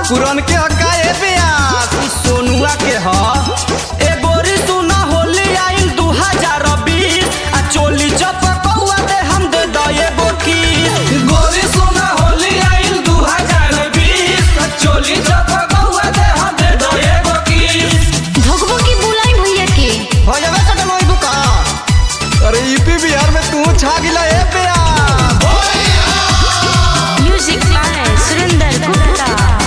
पुरन के हका ए ब्यास ई सोनुआ के ह ए गोरी सुना होली आइल 2020 आ चोली चपकौआ दे हम दे द एगो किस गोरी सोना होली आइल 2020 चोली चपकौआ दे हम दे दो एगो किस भगवा की बुलाई भैया के हो जावे चटन ओइ बुका अरे यूपी बिहार में तू छा गिला ए ब्यास म्यूजिक बाय सुरेंद्र गुप्ता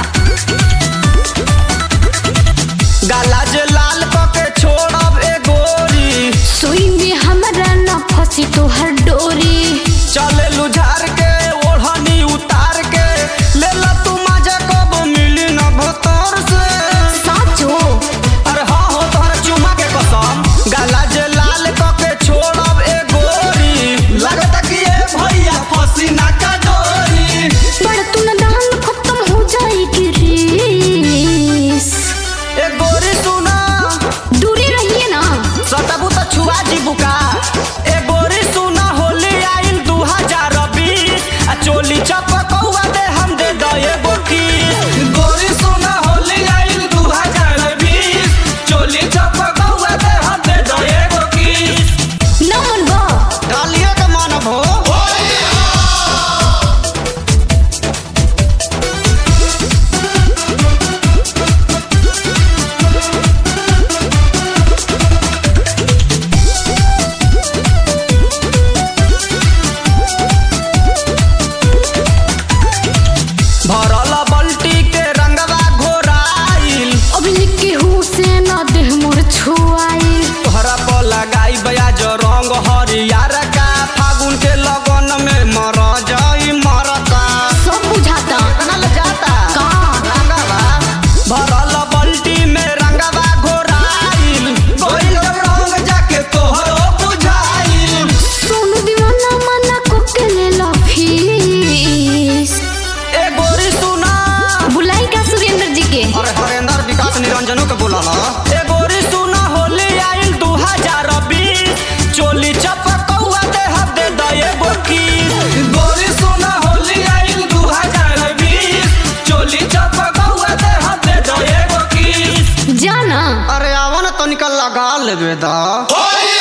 गाला जे लाल पके छोड़ब ए गोरी सोई में हमरा न फंसी तोहर डोरी चले लुझार के ओढ़नी उतार के ले ला तू मजा कब मिली न भतर से साचो अरे हाँ हो तोहरा चुमा के कसम गाला जे लाल कके छोड़ब ए गोरी लगता कि ए भैया फसी ना का डोरी पर तू न दान खत्म हो जाएगी रीस ए गोरी सुना दूरी रहिए ना सटबू तो छुआ जी बुका ए गोरी सुना होली आइल 2020 आ चोली चपकौआ दे हम दे द एगो किस गोरी सोना होली आइल 2020 चोली चपकौआ दे हम दे दो एगो किस न मन बा डालिए के मानव हो भरल बल्टी के रंगवा घोराइल अभी लिखे हूँ से न देह मोर छुआई तोहरा पर लगाई बयाज रंग हरियर का फागुन के लगन में मर जाई मरका सब बुझाता केतना ले जाता का रंगवा भरल बल्टी में रंगवा घोराइल गइल रंग जाके तोहरो बुझाइल सोनू दीवाना मना को के ले लो फीस ए गोरी सुना बुलाई का सुरेंद्र जी के अरे हरेंद्र विकास निरंजनो के बोला ए गोरी सुना होली आइल 2020 चोली चपकौआ दे हम दे द एगो किस गोरी सोना होली आइल 2020 चोली चपकौआ दे हम दे दो एगो किस जाना अरे आवा ना तनिका लगा लेबे दा होली